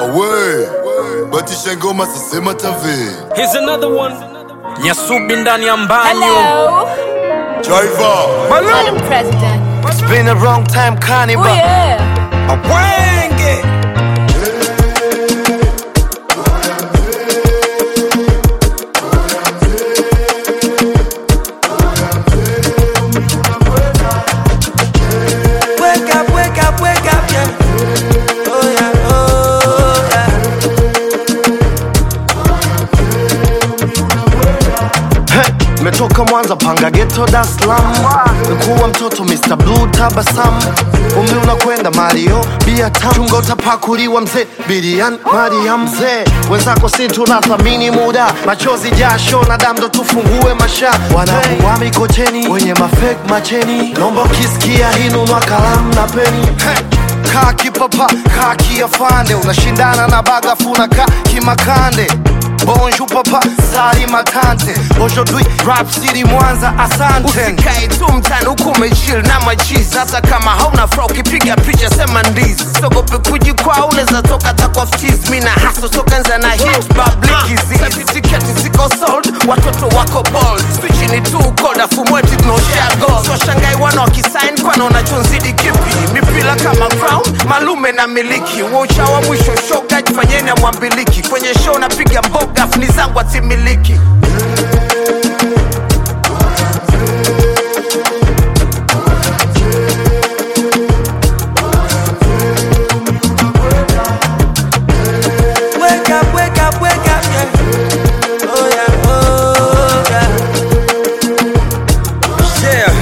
awe batisha ngoma sasema tave Here's another one. Nyasubi ndani ya mbanyo. Hello, Driver Madam President. It's been a long time Oh carnival. yeah. Awenge. Wake up, wake up, wake up, yeah. Oh yeah, oh yeah. Hey, metoka Mwanza panga ghetto Dar es Salaam. Nikuwa mtoto Mr. Blue tabasamu. Umri unakwenda Mario bia tamu. Chunga utapakuliwa mzee Birian Mariam mzee. Wenzako si tunathamini muda. Machozi jasho na damu ndo tufungue masha. Wanakuwa mikocheni wenye mafake macheni. Naomba ukisikia hii nunua kalamu na peni. Hey. Kaa kipapa, kaa kiafande, unashindana na bagafu na kaa kimakande. Bonjour papa, sali matante. Aujourd'hui, rap city Mwanza, asante. usikae tu mtani huku umechill na machizi hata kama hauna fra ukipiga picha sema ndizi sogope kujikwaa unaweza toka takwa ftiz mi na haso tokanza na hit public hizi tiketi ziko sold watoto wako bold spichi ni tu koda fumweti tunaoshare gold so shangai wana wakisign kwana unachonzidi kipi mipila kama crown malume na miliki wocha wa mwisho shoga jifanyeni amwambiliki kwenye show napiga mboga fni zangu atimiliki Wake up, wake up, wake up, yeah. Oh yeah, oh yeah. Yeah.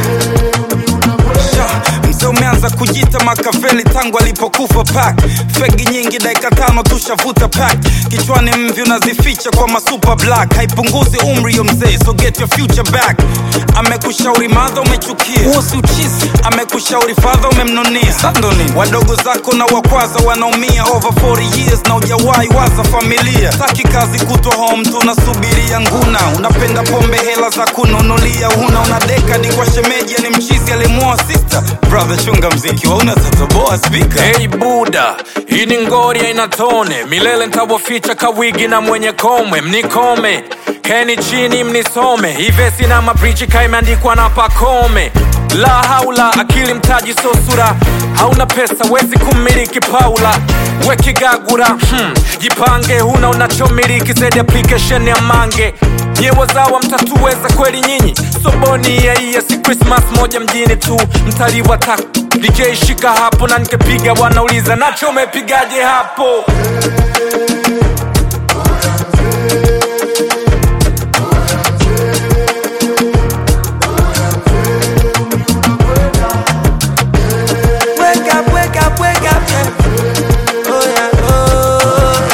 Sha, Mzee umeanza kujita Makaveli tangu alipokufa pak fegi nyingi dakika tano tushavuta pak kichwani mvi unazificha kwa masuper black haipunguzi umri yo mzee so get your future back amekushauri madha umechukia huo si uchizi amekushauri fadha umemnunia sandoni wadogo zako na wakwaza wanaumia over 40 years na ujawahi waza familia taki kazi kutwa home tunasubiria nguna unapenda pombe hela za kununulia una una dekadi kwa shemeji ni mchizi alimuoa sister brother chunga mziki wauna tatoboa spika hey buda hii ni ngori aina tone milele ntawaficha kawigi na mwenye komwe mnikome keni chini mnisome ivesi na mabrichi kaimeandikwa na pakome la haula akili mtaji so sura hauna pesa wezi kumiliki paula wekigagura hmm. jipange huna unachomiliki zaidi application ya mange nyewazawa mtatuweza kweli nyinyi soboni yaiya si krismas moja mjini tu mtaliwa tak DJ shika hapo na nikepiga wanauliza nacho umepigaje hapo Wake up, wake up, wake up, yeah. Oh yeah, oh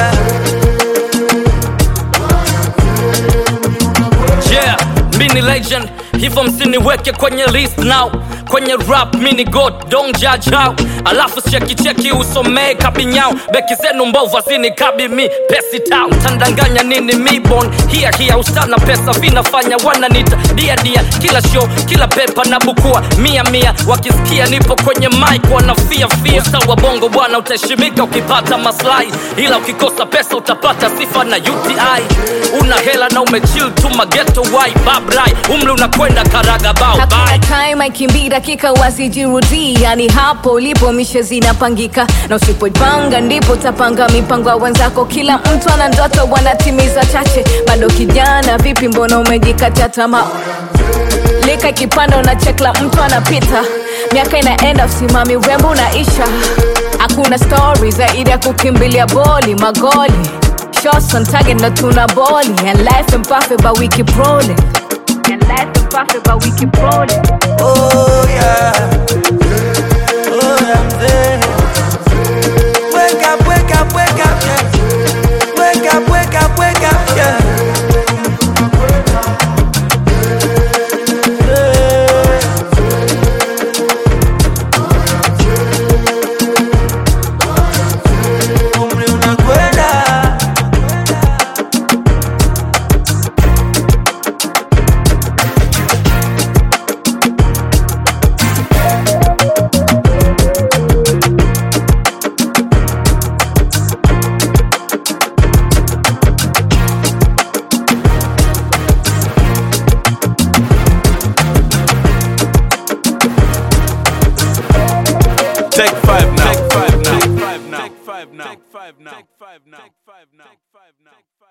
yeah. yeah mi ni legend hivyo msiniweke kwenye list now kwenye rap mini god don't judge how alafu chekicheki usomee kabinyao beki zenu mbovu azini kabi mi pesi town tandanganya nini mibon hia hia usana pesa vinafanya wananita dia dia kila show kila pepa na bukua mia mia wakisikia nipo kwenye mic wanafia fia usta wa bongo bwana utaheshimika ukipata maslahi ila ukikosa pesa utapata sifa na uti una hela na umechill tu mageto wai babrai umri unakwenda karaga bao Hakuna bye time aikimbii dakika wasijirudii, yani hapo ulipo mishe zinapangika, na usipojipanga ndipo utapanga mipango ya wenzako. Kila mtu ana ndoto, wanatimiza chache. Bado kijana, vipi, mbona umejikatia tamaa? lika ikipanda una chekla mtu anapita miaka inaenda usimami urembo unaisha hakuna stori zaidi ya kukimbilia boli magoli shots on target na tuna boli and life mpafe but we keep rolling and life mpafe but we keep rolling Oh yeah. Oh yeah, mzee. Wake up, wake up, wake up, yeah. Wake up, wake up, wake up, yeah. Umri unakwenda. five now. Take five now. Take five now. Take five now.